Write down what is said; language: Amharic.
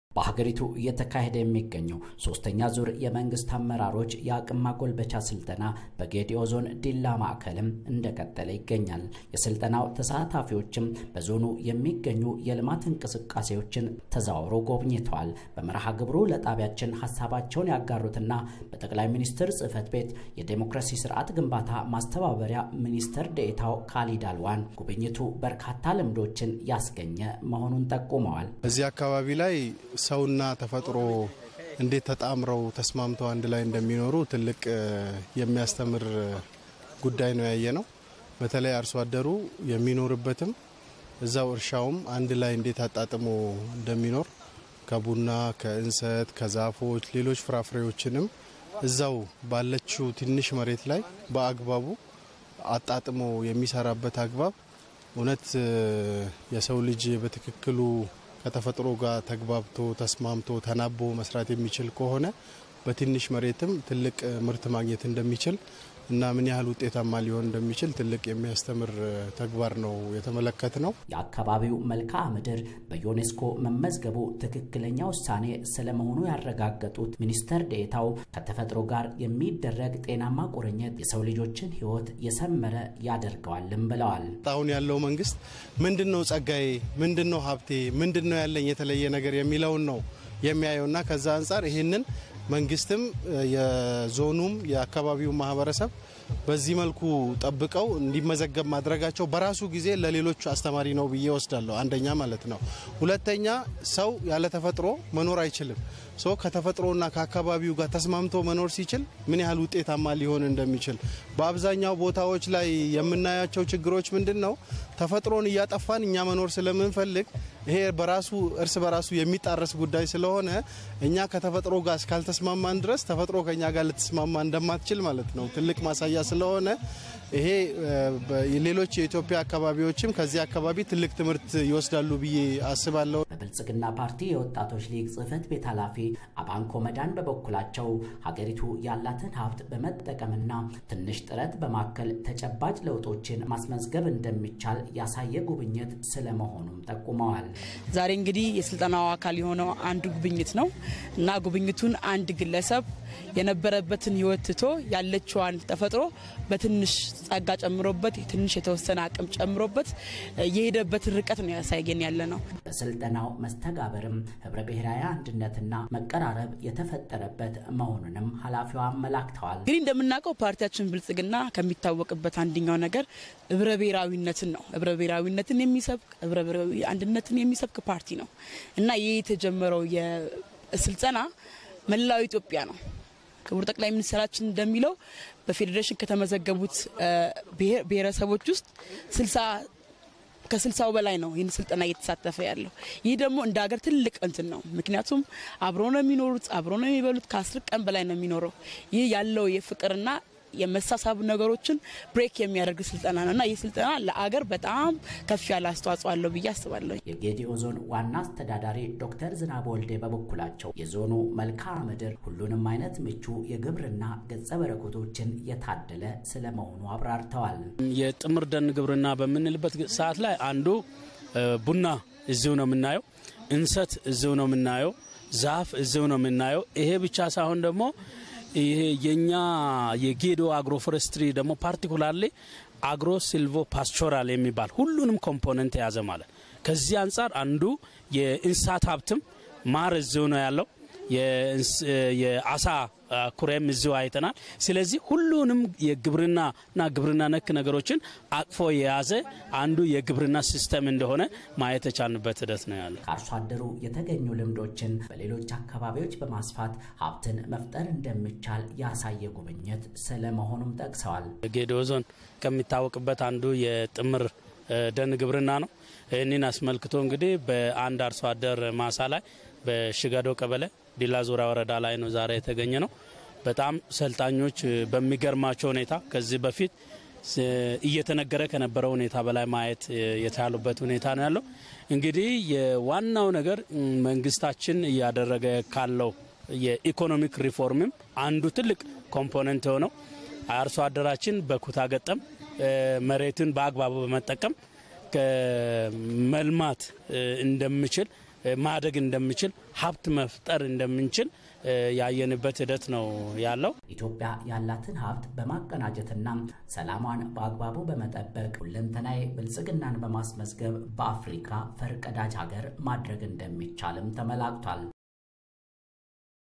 በሀገሪቱ እየተካሄደ የሚገኘው ሶስተኛ ዙር የመንግስት አመራሮች የአቅም ማጎልበቻ ስልጠና በጌዲኦ ዞን ዲላ ማዕከልም እንደቀጠለ ይገኛል። የስልጠናው ተሳታፊዎችም በዞኑ የሚገኙ የልማት እንቅስቃሴዎችን ተዘዋውሮ ጎብኝተዋል። በመርሃ ግብሩ ለጣቢያችን ሀሳባቸውን ያጋሩትና በጠቅላይ ሚኒስትር ጽህፈት ቤት የዴሞክራሲ ስርዓት ግንባታ ማስተባበሪያ ሚኒስትር ዴኤታው ካሊድ አልዋን ጉብኝቱ በርካታ ልምዶችን ያስገኘ መሆኑን ጠቁመዋል። እዚህ አካባቢ ላይ ሰውና ተፈጥሮ እንዴት ተጣምረው ተስማምተው አንድ ላይ እንደሚኖሩ ትልቅ የሚያስተምር ጉዳይ ነው ያየ ነው። በተለይ አርሶ አደሩ የሚኖርበትም እዛው እርሻውም አንድ ላይ እንዴት አጣጥሞ እንደሚኖር ከቡና፣ ከእንሰት፣ ከዛፎች፣ ሌሎች ፍራፍሬዎችንም እዛው ባለችው ትንሽ መሬት ላይ በአግባቡ አጣጥሞ የሚሰራበት አግባብ እውነት የሰው ልጅ በትክክሉ ከተፈጥሮ ጋር ተግባብቶ ተስማምቶ ተናቦ መስራት የሚችል ከሆነ በትንሽ መሬትም ትልቅ ምርት ማግኘት እንደሚችል እና ምን ያህል ውጤታማ ሊሆን እንደሚችል ትልቅ የሚያስተምር ተግባር ነው የተመለከት ነው። የአካባቢው መልክዓ ምድር በዩኔስኮ መመዝገቡ ትክክለኛ ውሳኔ ስለመሆኑ ያረጋገጡት ሚኒስተር ዴኤታው ከተፈጥሮ ጋር የሚደረግ ጤናማ ቁርኝት የሰው ልጆችን ሕይወት የሰመረ ያደርገዋልም ብለዋል። አሁን ያለው መንግስት ምንድን ነው ጸጋዬ፣ ምንድን ነው ሀብቴ፣ ምንድን ነው ያለኝ የተለየ ነገር የሚለውን ነው የሚያየውና ከዛ አንጻር ይህንን መንግስትም የዞኑም የአካባቢው ማህበረሰብ በዚህ መልኩ ጠብቀው እንዲመዘገብ ማድረጋቸው በራሱ ጊዜ ለሌሎቹ አስተማሪ ነው ብዬ ወስዳለሁ። አንደኛ ማለት ነው። ሁለተኛ ሰው ያለ ተፈጥሮ መኖር አይችልም። ሶ ከተፈጥሮና ከአካባቢው ጋር ተስማምቶ መኖር ሲችል ምን ያህል ውጤታማ ሊሆን እንደሚችል በአብዛኛው ቦታዎች ላይ የምናያቸው ችግሮች ምንድን ነው? ተፈጥሮን እያጠፋን እኛ መኖር ስለምንፈልግ ይሄ በራሱ እርስ በራሱ የሚጣረስ ጉዳይ ስለሆነ እኛ ከተፈጥሮ ጋር እስካልተስማማን ድረስ ተፈጥሮ ከኛ ጋር ልትስማማ እንደማትችል ማለት ነው ትልቅ ማሳያ ስለሆነ ይሄ ሌሎች የኢትዮጵያ አካባቢዎችም ከዚህ አካባቢ ትልቅ ትምህርት ይወስዳሉ ብዬ አስባለሁ። በብልጽግና ፓርቲ የወጣቶች ሊግ ጽህፈት ቤት ኃላፊ አባንኮ መዳን በበኩላቸው ሀገሪቱ ያላትን ሀብት በመጠቀምና ትንሽ ጥረት በማከል ተጨባጭ ለውጦችን ማስመዝገብ እንደሚቻል ያሳየ ጉብኝት ስለመሆኑም ጠቁመዋል። ዛሬ እንግዲህ የስልጠናው አካል የሆነው አንዱ ጉብኝት ነው እና ጉብኝቱን አንድ ግለሰብ የነበረበትን ህይወት ትቶ ያለችዋን ተፈጥሮ በትንሽ ጸጋ ጨምሮበት ትንሽ የተወሰነ አቅም ጨምሮበት የሄደበትን ርቀት ነው ያሳየን ያለ ነው። በስልጠናው መስተጋበርም ህብረ ብሔራዊ አንድነትና መቀራረብ የተፈጠረበት መሆኑንም ኃላፊዋ አመላክተዋል። እንግዲህ እንደምናውቀው ፓርቲያችን ብልጽግና ከሚታወቅበት አንደኛው ነገር ህብረ ብሔራዊነትን ነው። ህብረ ብሔራዊነትን የሚሰብክ ህብረ ብሔራዊ አንድነትን የሚሰብክ ፓርቲ ነው እና ይህ የተጀመረው የስልጠና መላው ኢትዮጵያ ነው። ክቡር ጠቅላይ ሚኒስትራችን እንደሚለው በፌዴሬሽን ከተመዘገቡት ብሔረሰቦች ውስጥ ስልሳ ከስልሳው በላይ ነው ይህን ስልጠና እየተሳተፈ ያለው። ይህ ደግሞ እንደ ሀገር ትልቅ እንትን ነው። ምክንያቱም አብሮ ነው የሚኖሩት፣ አብሮ ነው የሚበሉት። ከአስር ቀን በላይ ነው የሚኖረው። ይህ ያለው የፍቅርና የመሳሳብ ነገሮችን ብሬክ የሚያደርግ ስልጠና ነው እና ይህ ስልጠና ለአገር በጣም ከፍ ያለ አስተዋጽኦ አለው ብዬ አስባለሁ። የጌዲኦ ዞን ዋና አስተዳዳሪ ዶክተር ዝናብ ወልዴ በበኩላቸው የዞኑ መልክዓ ምድር ሁሉንም አይነት ምቹ የግብርና ገጸ በረከቶችን የታደለ ስለመሆኑ አብራርተዋል። የጥምር ደን ግብርና በምንልበት ሰዓት ላይ አንዱ ቡና እዚሁ ነው የምናየው፣ እንሰት እዚሁ ነው የምናየው፣ ዛፍ እዚሁ ነው የምናየው። ይሄ ብቻ ሳይሆን ደግሞ ይሄ የኛ የጌዶ አግሮ ፎረስትሪ ደግሞ ፓርቲኩላርሊ አግሮ ሲልቮ ፓስቾራል የሚባል ሁሉንም ኮምፖነንት የያዘ ማለት ከዚህ አንጻር አንዱ የእንስሳት ሀብትም ማር እዚሁ ነው ያለው። የአሳ ኩሬም እዚሁ አይተናል። ስለዚህ ሁሉንም የግብርናና ግብርና ነክ ነገሮችን አቅፎ የያዘ አንዱ የግብርና ሲስተም እንደሆነ ማየት የቻልንበት ሂደት ነው ያለ። ከአርሶ አደሩ የተገኙ ልምዶችን በሌሎች አካባቢዎች በማስፋት ሀብትን መፍጠር እንደሚቻል ያሳየ ጉብኝት ስለመሆኑም ጠቅሰዋል። ጌዲኦ ዞን ከሚታወቅበት አንዱ የጥምር ደን ግብርና ነው። ይህንን አስመልክቶ እንግዲህ በአንድ አርሶ አደር ማሳ ላይ በሽገዶ ቀበሌ ዲላ ዙሪያ ወረዳ ላይ ነው ዛሬ የተገኘ ነው። በጣም ሰልጣኞች በሚገርማቸው ሁኔታ ከዚህ በፊት እየተነገረ ከነበረው ሁኔታ በላይ ማየት የቻሉበት ሁኔታ ነው ያለው። እንግዲህ የዋናው ነገር መንግስታችን እያደረገ ካለው የኢኮኖሚክ ሪፎርምም አንዱ ትልቅ ኮምፖነንት የሆነው አርሶ አደራችን በኩታ ገጠም መሬትን በአግባቡ በመጠቀም መልማት እንደሚችል ማደግ እንደምችል ሀብት መፍጠር እንደምንችል ያየንበት ሂደት ነው ያለው። ኢትዮጵያ ያላትን ሀብት በማቀናጀትና ሰላሟን በአግባቡ በመጠበቅ ሁለንተናዊ ብልጽግናን በማስመዝገብ በአፍሪካ ፈርቀዳጅ ሀገር ማድረግ እንደሚቻልም ተመላክቷል።